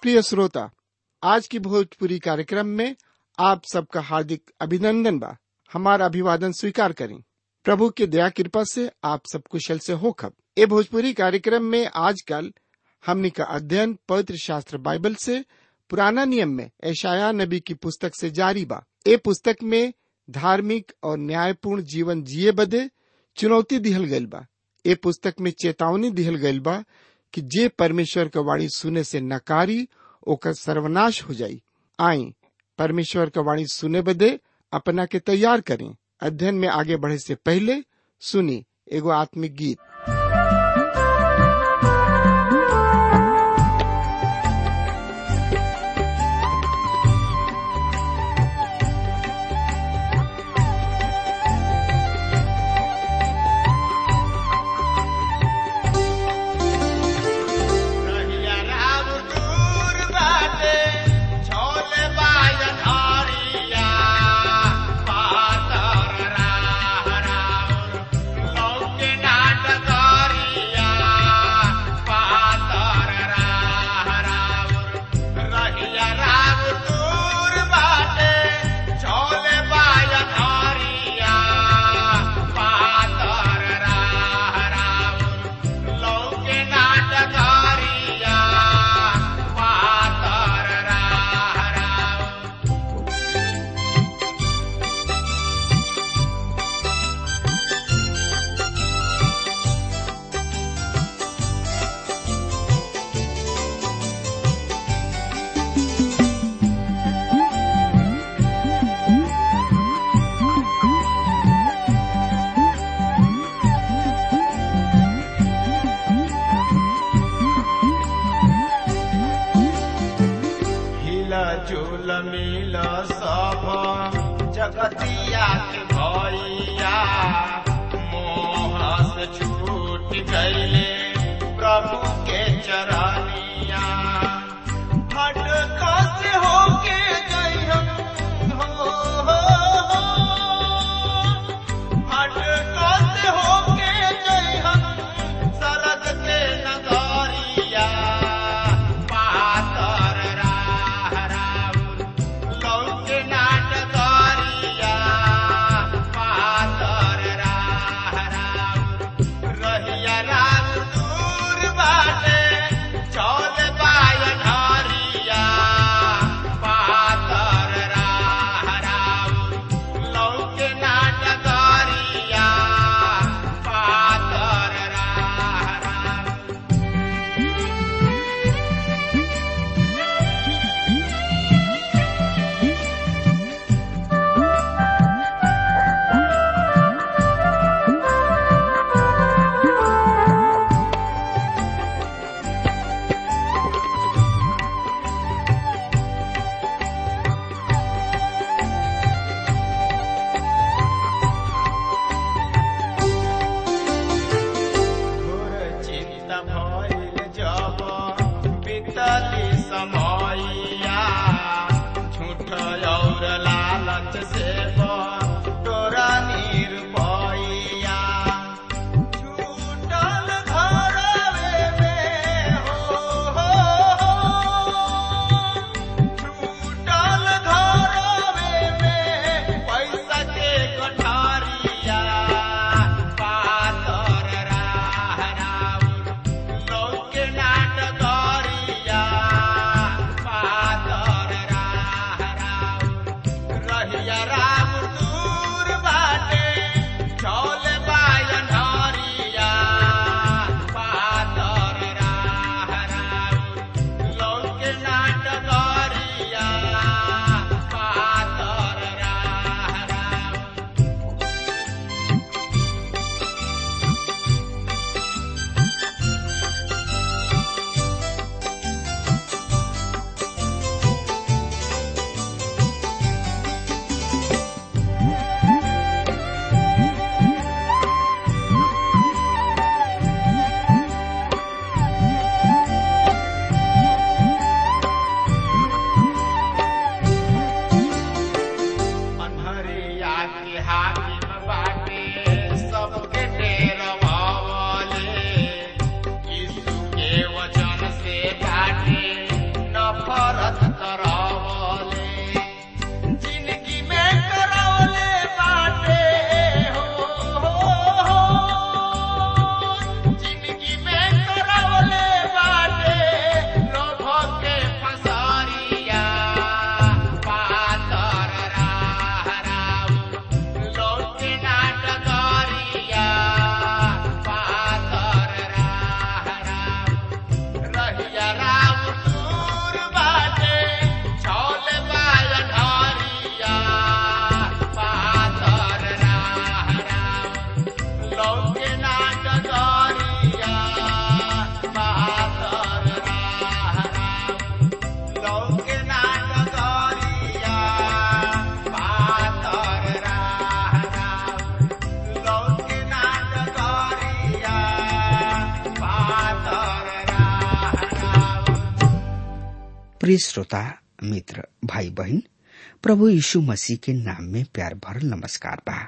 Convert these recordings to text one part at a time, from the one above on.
प्रिय श्रोता आज की भोजपुरी कार्यक्रम में आप सबका हार्दिक अभिनंदन बा हमारा अभिवादन स्वीकार करें प्रभु के दया कृपा से आप सब कुशल से हो खब ए भोजपुरी कार्यक्रम में आजकल हमनी का अध्ययन पवित्र शास्त्र बाइबल से पुराना नियम में ऐशाया नबी की पुस्तक से जारी बा ए पुस्तक में धार्मिक और न्यायपूर्ण जीवन जिए बदे चुनौती दिहल गइल बा ए पुस्तक में चेतावनी दिहल गइल बा कि जे परमेश्वर का वाणी सुने से नकारी ओकर सर्वनाश हो जाई आई परमेश्वर का वाणी सुने बदे अपना के तैयार करें अध्ययन में आगे बढ़े से पहले सुनी एगो आत्मिक गीत रहिया राम दूर बाटे, छोले बाजन हरिया, पातर राह राउर, लौके नाट करिया, पातर राह राउर। रहिया राम दूर बाटे, छोले बाजन हरिया, पातर राह राउर, लौके नाटकारिया पातर राह राउर। हिला झूल मिल सब जगतिया के भैया मोह से छूट गईले प्रभु के चरनिया भटका से होके गई हम हो, हो, हो। भटका से होके गई हम सरद के नगरिया पातर राह राउर लौके नाटकरिया पातर राह राउर रहिया राम दूर बाटे चौल बायन हरिया पातर राह राउर लौके नाटकरिया पातर राह राउर घोर चिंता भइल जब बीतली समयया झूठ और लालच से तोरा निरपैया छूटल घरवे में हो, हो, हो। छूटल घरवे में पैसा के गठारिया पातर राह राउर लौके नाटकरिया नफरत करावले जिंदगी में करावले बाटे हो, हो, हो। जिंदगी में करावले बाटे लोभ के फसारिया पातर राह राम लौटे नाटकारिया पातर राह राम रहिया राम दूर बाटे छौल बाल ढारिया पातर राह राम लौके नाटकारिया पातर राह राम लौके नाटकारिया पातर राह राम लौके नाटकारिया पातर राह राम प्रिय श्रोता मित्र भाई बहन प्रभु यीशु मसीह के नाम में प्यार भरल नमस्कार बा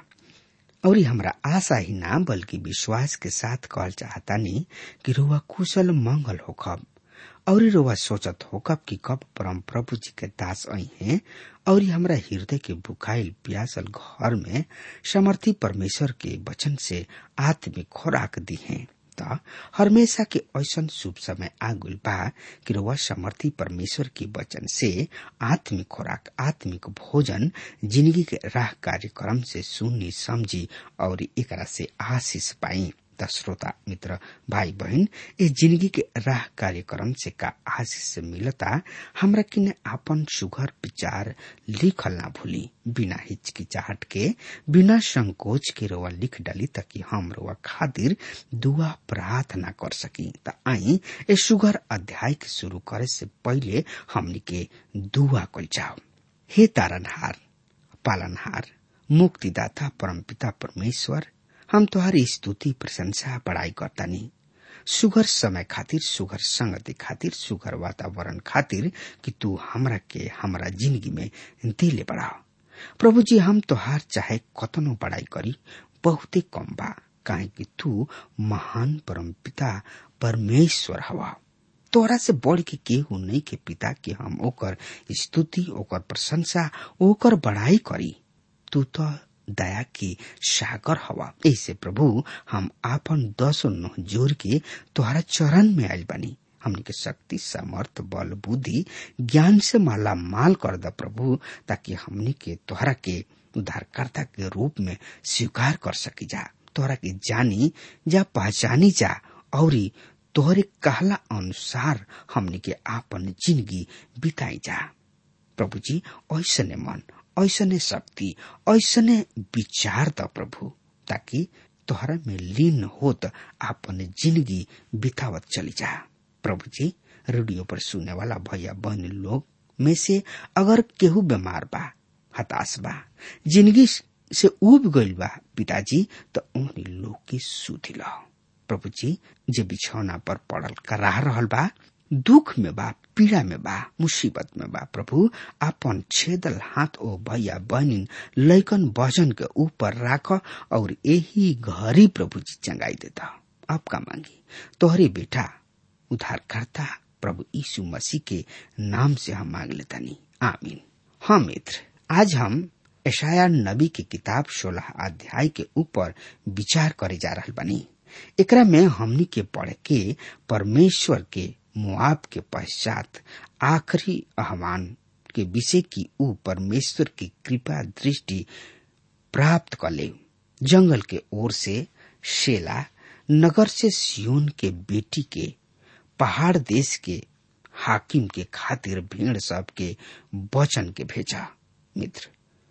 और ये हमरा आशा ही ना बल्कि विश्वास के साथ कहल चाहतानी कि रुआ कुशल मंगल होखब और रुआ सोचत होकब कि कब परम प्रभु जी के दास आई हैं और ये हमरा हृदय के भुखाइल प्यासल घर में समर्थी परमेश्वर के वचन से आत्मिक खुराक दी हैं त हमेशा के ऐसन शुभ समय आगुल बा कि रउआ समर्थी परमेश्वर के वचन से आत्मिक खुराक आत्मिक भोजन जिंदगी के राह कार्यक्रम से सुनी समझी और एकरा से आशीष पाई त श्रोता मित्र भाई बहन ए जिंदगी के राह कार्यक्रम से का आशीष मिलता हमरा किने आपन सुघर विचार लिखल ना भूली बिना हिचकिचाहट के बिना संकोच के रोवा लिख डाली ताकि हम रोवा खातिर दुआ प्रार्थना कर सकी त आई ए सुघर अध्याय के शुरू करे से पहले हमनी के दुआ कल जाओ हे तारनहार पालनहार मुक्तिदाता परमपिता परमेश्वर हम तुहारी स्तुति प्रशंसा बड़ाई करतानी सुगर समय खातिर सुगर संगति खातिर सुगर वातावरण खातिर कि तू हमरा के हमरा जिंदगी में दिले बढ़ाओ प्रभु जी हम तोहार चाहे कतनो बड़ाई करी बहुते कम बा काहे कि तू महान परम पिता परमेश्वर हवा तोरा से बढ़ के केहू नहीं के पिता के हम ओकर स्तुति ओकर प्रशंसा ओकर बड़ाई करी तू तो दया की सागर हवा ऐसे प्रभु हम आपन दसो नोह जोर के तोहरा चरण में आयल बनी हमने के शक्ति सामर्थ बल बुद्धि ज्ञान से माला माल कर द प्रभु ताकि हमने के तोहरा के उद्धारकर्ता के रूप में स्वीकार कर सकी जा तोहरा के जानी जा पहचानी जा और तोहरे कहला अनुसार हमने के आपन जिंदगी बिताई जा प्रभु जी ऐसने मन ऐसने शक्ति ऐसने विचार द प्रभु ताकि तोहरा में लीन होत आपन जिंदगी बितावत चली जा प्रभु जी रेडियो पर सुनने वाला भैया बहन लोग में से अगर केहू बीमार बा हताश बा जिंदगी से उब गइल बा पिताजी तो उन्हीं लोग की सुधी लो प्रभु जी जे बिछौना पर पड़ल कराह रहल बा दुख में बा पीड़ा में बा मुसीबत में बा प्रभु आपन छेदल हाथ ओ भैया बहनिन लैकन वजन के ऊपर राख और यही घरी प्रभु जी चंगाई देता आपका मांगी तोहरे बेटा उद्धारकर्ता प्रभु यीशु मसीह के नाम से हम मांग लेतानी आमीन हाँ मित्र आज हम ऐशाया नबी की किताब सोलह अध्याय के ऊपर विचार करे जा रहा बनी एकरा में हमनी के पढ़ के परमेश्वर के मुआब के पश्चात आखिरी आह्वान के विषय की ऊ परमेश्वर की कृपा दृष्टि प्राप्त कर ले जंगल के ओर से शेला नगर से सियोन के बेटी के पहाड़ देश के हाकिम के खातिर भीड़ सब के वचन के भेजा मित्र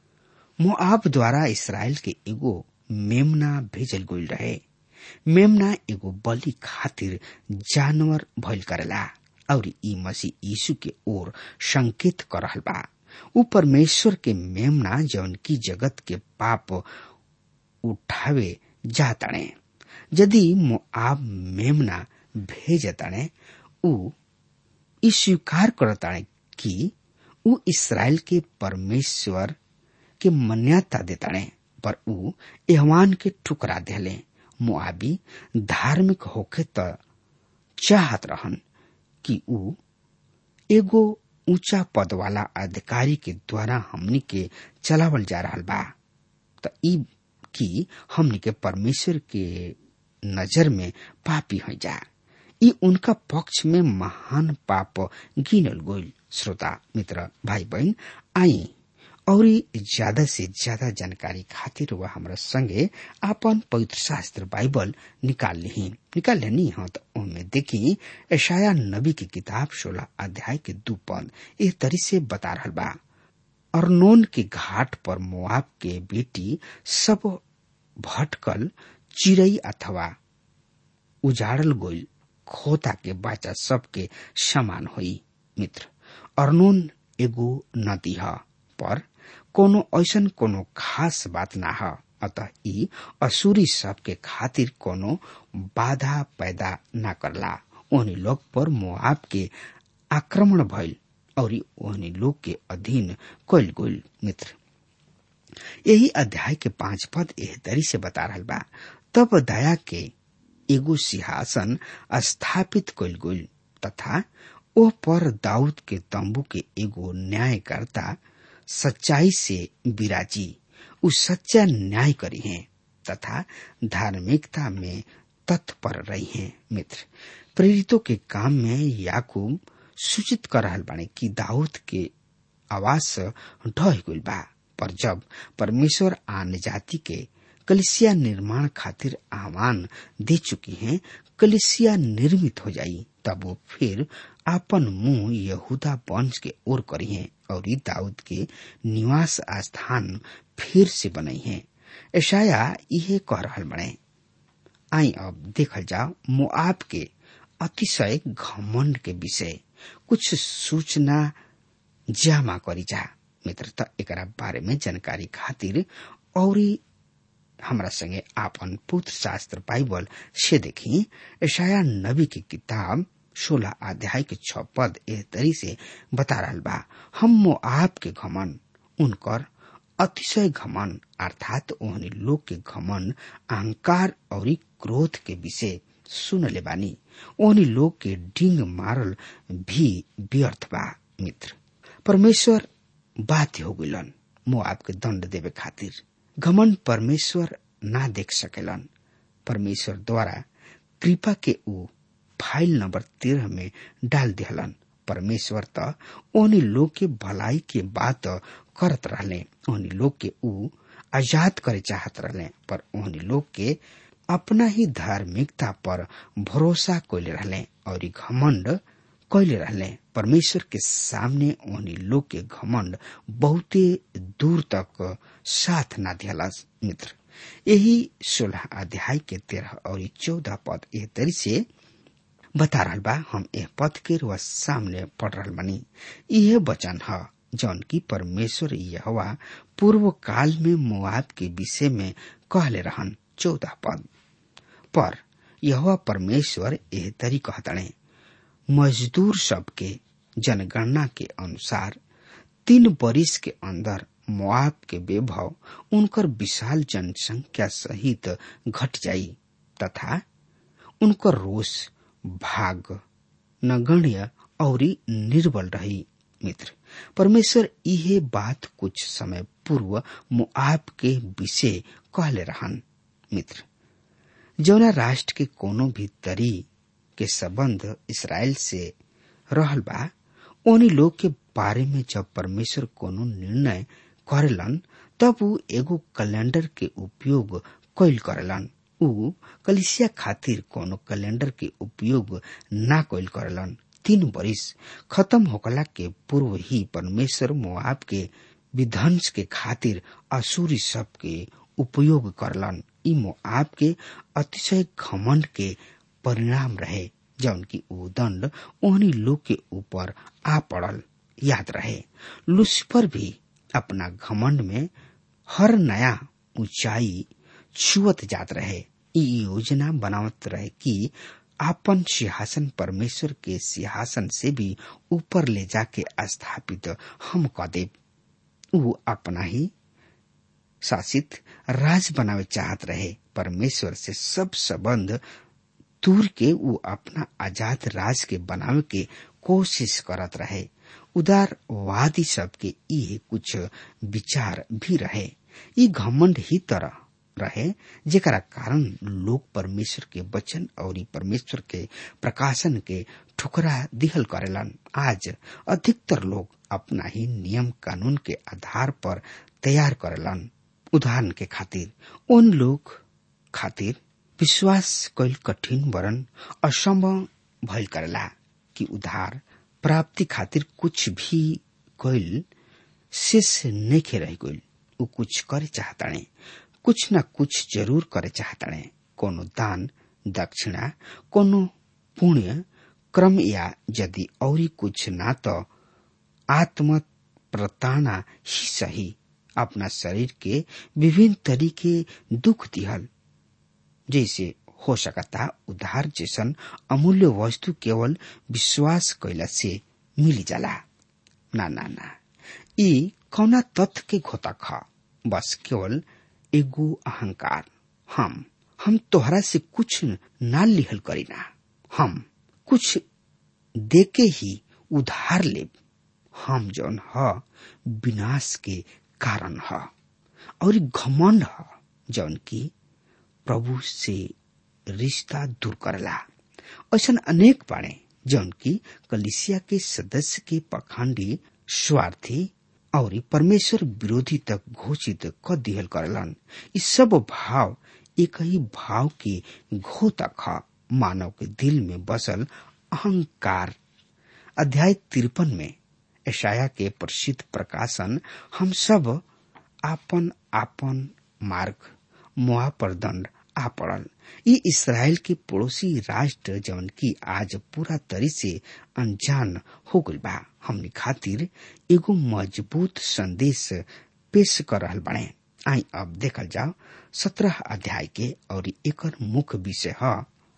मोआब द्वारा इसराइल के एगो मेमना भेजल गई रहे मेमना एगो बलि खातिर जानवर भइल करेला और ई मसीह यीशु के ओर संकेत कर रहल बा ऊ परमेश्वर के मेमना जौन की जगत के पाप उठावे जाताणे यदि मोआब मेमना भेजताणे ऊ ई स्वीकार करताणे कि ऊ इसराइल के परमेश्वर के मान्यता देताणे पर ऊ एहवान के ठुकरा देले मुआबी धार्मिक होखे त चाहत रहन कि ऊ एगो ऊंचा पद वाला अधिकारी के द्वारा हमनी के चलावल जा रहा बा त ई कि हमनी के परमेश्वर के नजर में पापी हो जा ई उनका पक्ष में महान पाप गिनल गोल श्रोता मित्र भाई बहन आई और ज्यादा से ज्यादा जानकारी खातिर वह हमरा संगे आपन पवित्र शास्त्र बाइबल निकाल ली निकाल लेनी हाँ तो उनमें देखी ऐशाया नबी की किताब सोलह अध्याय के दू पद इस तरी से बता रहा बा अर्नोन के घाट पर मोआब के बेटी सब भटकल चिड़ई अथवा उजाड़ल गोल खोता के बाचा सबके समान होई मित्र अर्नोन एगो नदी ह पर कोनो ऐसन कोनो खास बात ना ह अतः ई असुरी सबके खातिर कोनो बाधा पैदा ना करला ओहनी लोग पर मोआब के आक्रमण भइल और ओहनी लोग के अधीन कइल गइल मित्र यही अध्याय के पांच पद एह तरी से बता रहल बा तब दया के एगो सिंहासन स्थापित कइल गइल तथा ओ पर दाऊद के तंबू के एगो न्यायकर्ता सच्चाई से विराजी उ सच्चा न्याय करी हैं तथा धार्मिकता में तत्पर रही हैं मित्र प्रेरितों के काम में याकूब सूचित कर रहल बाने कि दाऊद के आवास ढह गइल बा पर जब परमेश्वर आन जाति के कलिसिया निर्माण खातिर आह्वान दे चुकी हैं कलिसिया निर्मित हो जाई तब वो फिर आपन मुंह यहूदा वंश के ओर करी हैं और दाऊद के निवास स्थान फिर से बनाई हैं ऐशाया इहे कह रहल बने आई अब देखल जाओ मोआब के अतिशय घमंड के विषय कुछ सूचना जामा करी जा मित्र त एकरा बारे में जानकारी खातिर और हमरा संगे आपन पुत्र शास्त्र बाइबल से देखी ऐशाया नबी की किताब सोलह अध्याय के छ पद एह तरी से बता रहल बा हम मोआब के घमन उनकर अतिशय घमन अर्थात ओहनी लोग के घमन अहंकार और क्रोध के विषय सुन ले बानी ओहनी लोग के डिंग मारल भी व्यर्थ बा मित्र परमेश्वर बाध्य हो गइलन मोआब के दंड देवे खातिर घमन परमेश्वर ना देख सकेलन परमेश्वर द्वारा कृपा के ऊ फाइल नंबर तेरह में डाल दिहलन परमेश्वर त ओहनी लोग के भलाई के बात करत रहले ओहनी लोग के ऊ आजाद करे चाहत रहले पर ओहनी लोग के अपना ही धार्मिकता पर भरोसा कैले रहले और घमंड कैले रहले परमेश्वर के सामने ओहनी लोग के घमंड बहुते दूर तक साथ ना दिहलस मित्र यही सोलह अध्याय के तेरह और चौदह पद एह तरी से बता रहल बा हम एह पद के रुआ सामने पढ़ रहल बनी यह वचन है जौन की परमेश्वर यहवा पूर्व काल में मुआब के विषय में कहले रहन चौदह पद पर यह परमेश्वर एह तरी कहतणे मजदूर सबके जनगणना के अनुसार तीन बरिस के अंदर मुआब के वैभव उनकर विशाल जनसंख्या सहित घट जाई तथा उनकर रोष भाग नगण्य और निर्बल रही मित्र परमेश्वर इहे बात कुछ समय पूर्व मुआब के विषय कहले रहन मित्र जौना राष्ट्र के कोनो भी तरी के संबंध इसराइल से रहल बा ओनी लोग के बारे में जब परमेश्वर कोनो निर्णय करेलन तब ऊ एगो कैलेंडर के उपयोग कैल करेलन ऊ कलिसिया खातिर कोनो कैलेंडर के उपयोग ना कैल करेलन तीन बरिस खत्म होकला के पूर्व ही परमेश्वर मोआब के विध्वंस के खातिर असुरी सब के उपयोग करलन ई मोआब के अतिशय घमंड के परिणाम रहे जौन की ऊ दंड ओहनी लोग के ऊपर आ पड़ल याद रहे लुसिफर भी अपना घमंड में हर नया ऊंचाई छुअत जात रहे ई योजना बनावत रहे कि आपन सिंहासन परमेश्वर के सिंहासन से भी ऊपर ले जाके स्थापित हम क देव ऊ अपना ही शासित राज बनावे चाहत रहे परमेश्वर से सब संबंध दूर के ऊ अपना आजाद राज के बनावे के कोशिश करत रहे उदारवादी सबके ये कुछ विचार भी रहे ये घमंड ही तरह रहे जेकरा कारण लोग परमेश्वर के वचन और ई परमेश्वर के प्रकाशन के ठुकरा दिहल करेलन आज अधिकतर लोग अपना ही नियम कानून के आधार पर तैयार करेलन उदाहरण के खातिर उन लोग खातिर विश्वास कैल कठिन वरन असंभव भइल करेला कि उधार प्राप्ति खातिर कुछ भी कैल शेष नहीं रह गइल उ कुछ करे चाहताणे कुछ न कुछ जरूर करे चाहताणे कोनो दान दक्षिणा कोनो पुण्य क्रम या यदि औरी कुछ ना तो आत्म प्रताड़ना ही सही अपना शरीर के विभिन्न तरीके दुख दिहल जैसे हो सकता उधार जैसन अमूल्य वस्तु केवल विश्वास कैला से मिली जाला ना ना ना ई कौना तथ्य के घोता ख बस केवल एगो अहंकार हम हम तोहरा से कुछ ना लिहल करीना हम कुछ देके ही उधार लेब हम जौन ह विनाश के कारण ह और घमंड ह जौन की प्रभु से रिश्ता दूर करला ऐसा अनेक बाड़े जौन की कलिसिया के सदस्य के पखंडी स्वार्थी और परमेश्वर विरोधी तक घोषित क दिहल करलन इस सब भाव एक ही भाव के घोतक ह मानव के दिल में बसल अहंकार अध्याय तिरपन में ऐशाया के प्रसिद्ध प्रकाशन हम सब आपन आपन मार्ग मुआ पर दंड आ पड़ल ये इसराइल के पड़ोसी राष्ट्र जवन की आज पूरा तरी से अनजान हो गइल बा हमनी खातिर एगो मजबूत संदेश पेश कर रहल बने आई अब देखल जाओ सत्रह अध्याय के और एकर मुख्य विषय है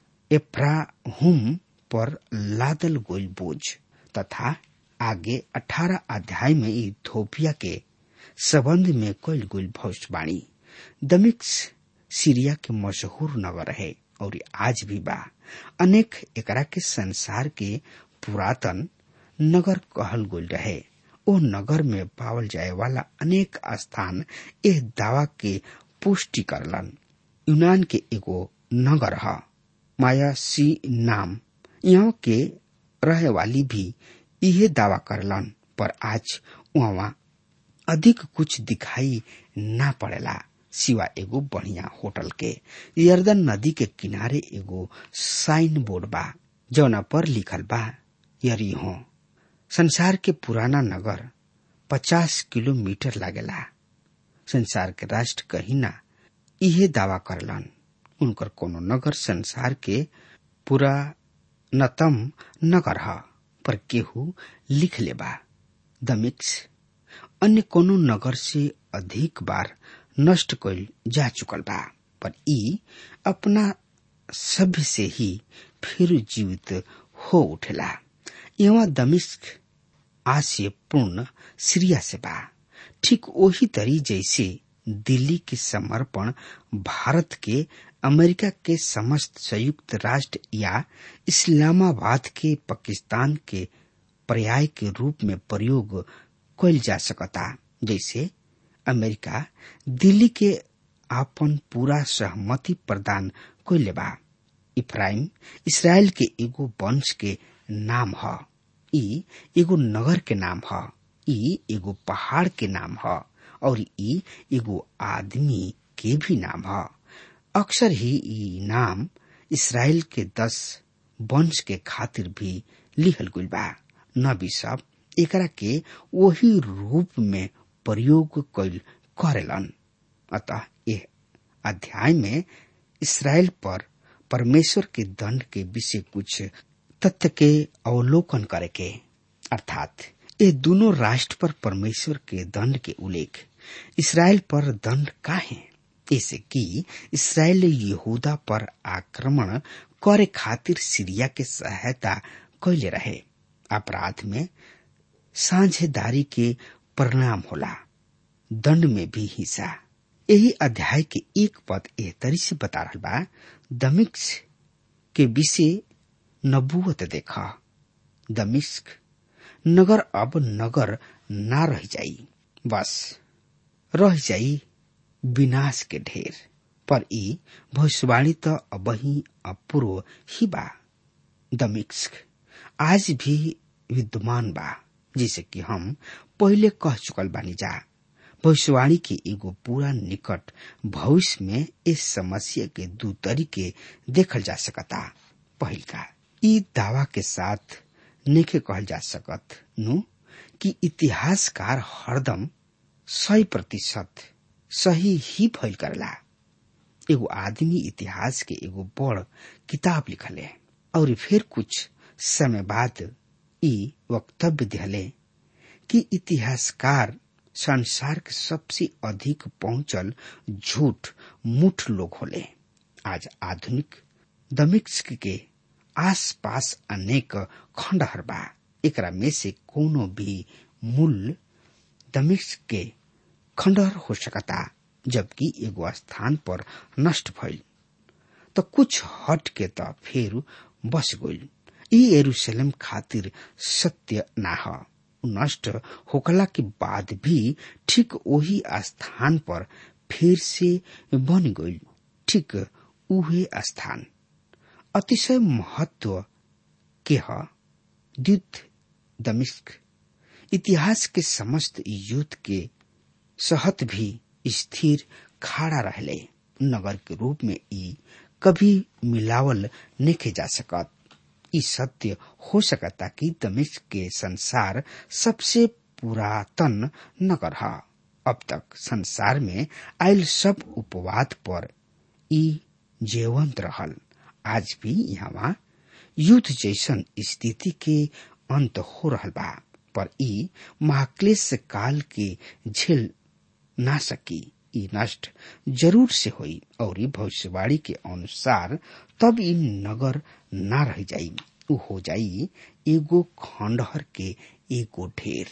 एफ्राहुम पर लादल गोल बोझ तथा आगे अठारह अध्याय में इथोपिया के संबंध में कल गोल भविष्यवाणी दमिक्स सीरिया के मशहूर नगर है और आज भी बा अनेक एकरा के संसार के पुरातन नगर कहल गोल रहे ओ नगर में पावल जाए वाला अनेक स्थान एह दावा के पुष्टि करलन यूनान के एगो नगर है माया सी नाम यहाँ के रहे वाली भी इहे दावा करलन पर आज वहाँ अधिक कुछ दिखाई ना पड़ेला सिवा एगो बढ़िया होटल के यर्दन नदी के किनारे एगो साइन बोर्ड बा जौना पर लिखल बा यरी हो संसार के पुराना नगर पचास किलोमीटर लागेला संसार के राष्ट्र कहीं ना इहे दावा करलन उनकर कोनो नगर संसार के पूरा नतम नगर ह पर केहू लिख ले बा दमिक्स अन्य कोनो नगर से अधिक बार नष्ट कइल जा चुकल बा पर ई अपना सभ्य से ही फिर जीवित हो उठेला यहाँ दमिश्क आशय पूर्ण सीरिया से बा ठीक वही तरी जैसे दिल्ली के समर्पण भारत के अमेरिका के समस्त संयुक्त राष्ट्र या इस्लामाबाद के पाकिस्तान के पर्याय के रूप में प्रयोग कइल जा सकता जैसे अमेरिका दिल्ली के आपन पूरा सहमति प्रदान कइले बा इफ्राइम इसराइल के एगो वंश के नाम ह ई एगो नगर के नाम ह ई एगो पहाड़ के नाम ह और ई एगो आदमी के भी नाम ह अक्सर ही ई नाम इसराइल के दस वंश के खातिर भी लिहल गइल बा नबी सब एकरा के वही रूप में प्रयोग कैल करेलन अतः यह अध्याय में इसराइल पर परमेश्वर के दंड के विषय कुछ तथ्य के अवलोकन करे के अर्थात ये दोनों राष्ट्र पर परमेश्वर के दंड के उल्लेख इसराइल पर दंड का है ऐसे कि इसराइल यहूदा पर आक्रमण करे खातिर सीरिया के सहायता कैले रहे अपराध में साझेदारी के परिणाम होला दंड में भी हिस्सा यही अध्याय के एक पद एह तरी से बता रहा बा दमिक्स के विषय नबूवत देखा दमिश्क नगर अब नगर ना रह जाई बस रह जाई विनाश के ढेर पर ई भविष्यवाणी त अबही अपूर्व ही बा दमिक्स आज भी विद्यमान बा जिसे कि हम पहले कह चुकल बानी जा भविष्यवाणी के एगो पूरा निकट भविष्य में इस समस्या के दू तरीके देखल जा सकता पहिल का ई दावा के साथ नेके कहल जा सकत नु कि इतिहासकार हरदम सही प्रतिशत सही ही फैल करला एगो आदमी इतिहास के एगो बड़ किताब लिखले और फिर कुछ समय बाद ई वक्तव्य दिहले कि इतिहासकार संसार के सबसे अधिक पहुंचल झूठ मुठ लोग होले आज आधुनिक दमिश्क के आसपास अनेक खंडहर बा एकरा में से कोनो भी मूल दमिश्क के खंडहर हो सकता जबकि एगो स्थान पर नष्ट भइल तो कुछ हट के त फिर बस गइल ई यरूशलेम खातिर सत्य ना ह नष्ट होकला के बाद भी ठीक वही स्थान पर फिर से बन गइल ठीक उहे स्थान अतिशय महत्व के ह द्वित दमिश्क इतिहास के समस्त युद्ध के सहत भी स्थिर खाड़ा रहले नगर के रूप में ई कभी मिलावल नहीं जा सकत ई सत्य हो सकता कि दमिश्क के संसार सबसे पुरातन नगर है अब तक संसार में आयल सब उपवाद पर ई जीवंत रहल आज भी यहाँ युद्ध जैसन स्थिति के अंत हो रहल बा पर ई महाक्लेश काल के झेल ना सकी ई नष्ट जरूर से होई और ई भविष्यवाणी के अनुसार तब ई नगर ना रह जाई उ हो जाई एगो खंडहर के एगो ढेर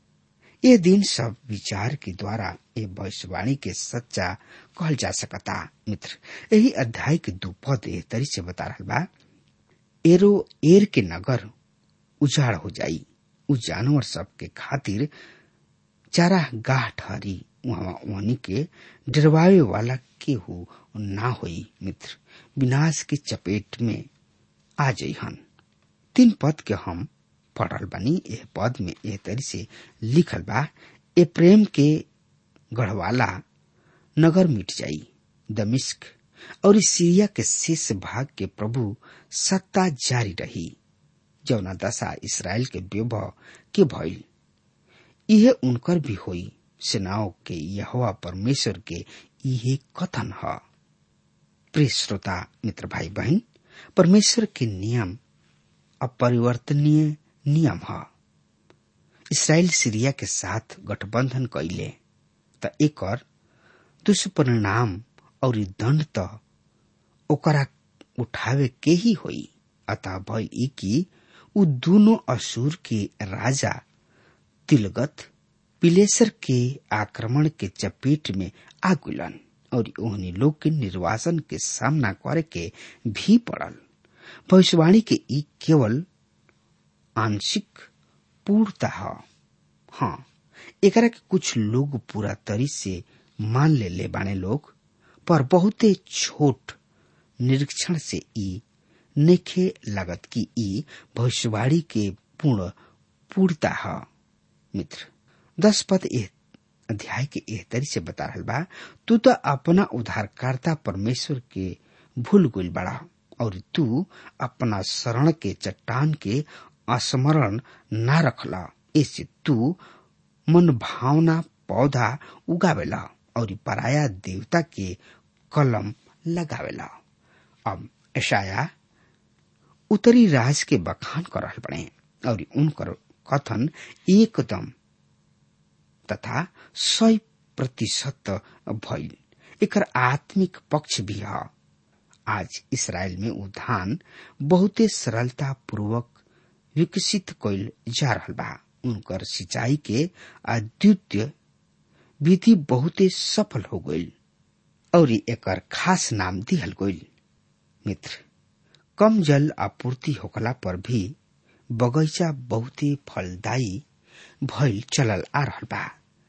ये दिन सब विचार के द्वारा ये भविष्यवाणी के सच्चा कहल जा सकता मित्र यही अध्याय के दू पद एह तरी से बता रहा बा एरो एर के नगर उजाड़ हो जाई उ जानवर सब के खातिर चारा गाह ठहरी वहां वहनी के डरवावे वाला केहू ना होई मित्र विनाश के चपेट में आ जइहन तीन पद के हम पढ़ल बनी एह पद में एह तरी से लिखल बा ए प्रेम के गढ़वाला नगर मिट जाई दमिश्क और इस सीरिया के शेष भाग के प्रभु सत्ता जारी रही जौना दशा इसराइल के विभव के भइल इहे उनकर भी होई सेनाओं के यहोवा परमेश्वर के इहे कथन है प्रिय श्रोता मित्र भाई बहन परमेश्वर के नियम अपरिवर्तनीय नियम है इसराइल सीरिया के साथ गठबंधन कैले त एकर दुष्परिणाम और दंड त ओकरा उठावे के ही होई अतः भय ई कि उ दोनों असुर के राजा तिलगत पिलेसर के आक्रमण के चपेट में आगुलन और ओहनी लोग के निर्वासन के सामना करे के भी पड़ल भविष्यवाणी के ई केवल आंशिक पूर्णता है हाँ एकरा के कुछ लोग पूरा तरी से मान ले ले बाने लोग पर बहुते छोट निरीक्षण से ई नेखे लागत कि ई भविष्यवाणी के पूर्ण पूर्णता है मित्र दस पद एह अध्याय के एह तरी से बता रहल बा तू तो अपना उद्धारकर्ता परमेश्वर के भूल गुल बड़ा और तू अपना शरण के चट्टान के स्मरण न रखला इससे तू मन भावना पौधा उगावेला और पराया देवता के कलम लगावेला अब ऐशाया उत्तरी राज के बखान कर रहल बने और उनकर कथन एकदम तथा सय प्रतिशत भइल एकर आत्मिक पक्ष भी है आज इसराइल में उद्धान बहुते सरलता पूर्वक विकसित कैल जा रहा बा उनकर सिंचाई के अद्वितीय विधि बहुते सफल हो गई और एकर खास नाम दिहल गई मित्र कम जल आपूर्ति होखला पर भी बगैचा बहुत ही फलदायी भइल चलल आ रहल बा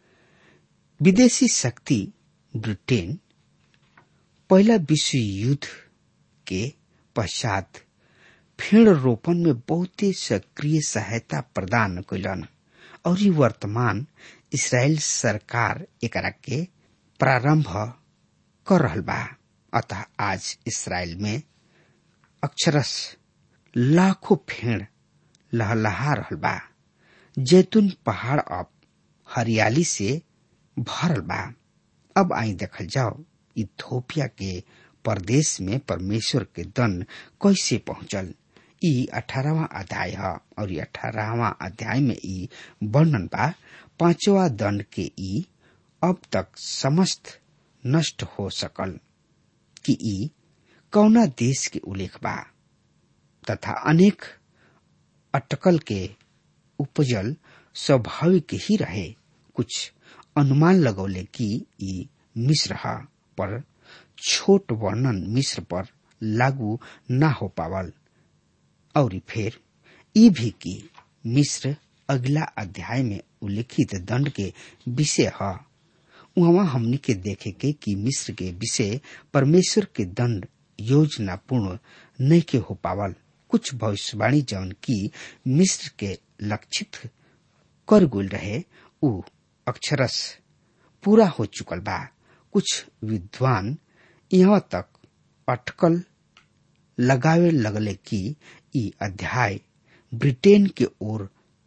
विदेशी शक्ति ब्रिटेन पहला विश्व युद्ध के पश्चात फेड़ रोपण में बहुत ही सक्रिय सहायता प्रदान कैलन और वर्तमान इसराइल सरकार एकरा के प्रारंभ कर रहल बा अतः आज इसराइल में अक्षरस लाखों फेड़ लहलहा रहल बा जैतून पहाड़ अब हरियाली से भरल बा अब आई देखल जाओ इथोपिया के प्रदेश में परमेश्वर के दंड कैसे पहुंचल ई अठारहवा अध्याय है और अठारहवा अध्याय में ई वर्णन बा पांचवा दंड के ई अब तक समस्त नष्ट हो सकल कि ई कौना देश के उल्लेख बा तथा अनेक अटकल के उपजल स्वाभाविक ही रहे कुछ अनुमान लगौले कि ई मिश्र हा पर छोट वर्णन मिश्र पर लागू न हो पावल और फिर ई भी कि मिश्र अगला अध्याय में उल्लिखित दंड के विषय है वहां हमनी के देखे के कि मिश्र के विषय परमेश्वर के दंड योजना पूर्ण नहीं के हो पावल कुछ भविष्यवाणी जौन की मिश्र के लक्षित कर गुल रहे उ अक्षरस पूरा हो चुकल बा कुछ विद्वान यहाँ तक अटकल लगावे लगले कि ई अध्याय ब्रिटेन के ओर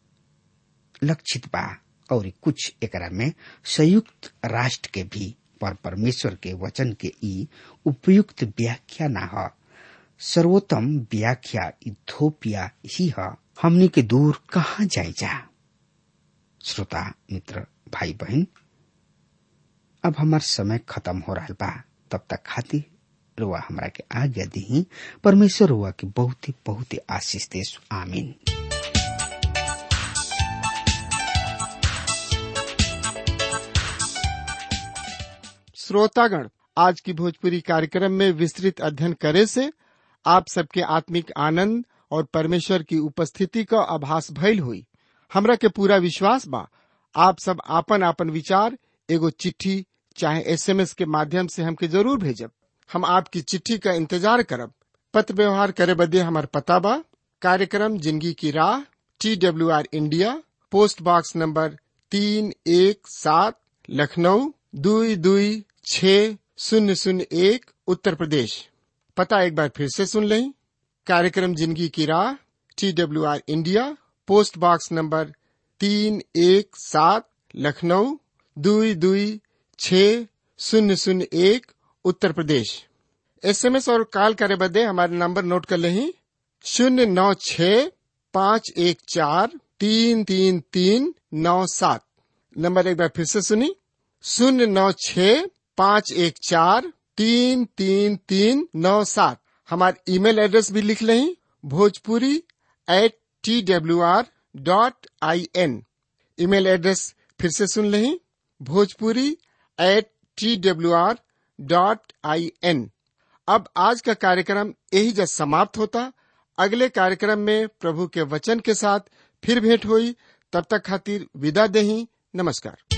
लक्षित बा और कुछ एकरा में संयुक्त राष्ट्र के भी पर परमेश्वर के वचन के ई उपयुक्त व्याख्या न ह सर्वोत्तम व्याख्या इथोपिया ही है हमनी के दूर कहाँ जाए जा श्रोता मित्र भाई बहन अब हमार समय खत्म हो रहा बा तब तक खातिर रुआ हमरा के आज्ञा दी परमेश्वर रुआ के बहुत ही बहुत ही आशीष देश आमीन श्रोतागण आज की भोजपुरी कार्यक्रम में विस्तृत अध्ययन करे से आप सबके आत्मिक आनंद और परमेश्वर की उपस्थिति का आभास भइल हुई हमरा के पूरा विश्वास बा आप सब आपन आपन विचार एगो चिट्ठी चाहे एसएमएस के माध्यम से हमके जरूर भेजब हम आपकी चिट्ठी का इंतजार करब पत्र व्यवहार करे बदे हमार पता बा कार्यक्रम जिंदगी की राह T W R India post box number तीन एक सात लखनऊ दुई दुई छ शून्य शून्य एक उत्तर प्रदेश पता एक बार फिर से सुन लें कार्यक्रम जिंदगी की राह T W R India post box number तीन एक सात लखनऊ दुई दुई छ शून्य शून्य एक उत्तर प्रदेश एसएमएस और कॉल करे बदे हमारे नंबर नोट कर लें शून्य नौ छ पाँच एक चार तीन तीन तीन नौ सात नंबर एक बार फिर से सुनी शून्य नौ छ पाँच एक चार तीन तीन तीन नौ सात हमारे ईमेल एड्रेस भी लिख लें Bhojpuri at T W R dot I N email address फिर से सुन लें Bhojpuri at T W R dot I N अब आज का कार्यक्रम यही जब समाप्त होता अगले कार्यक्रम में प्रभु के वचन के साथ फिर भेंट हुई तब तक खातिर विदा दही नमस्कार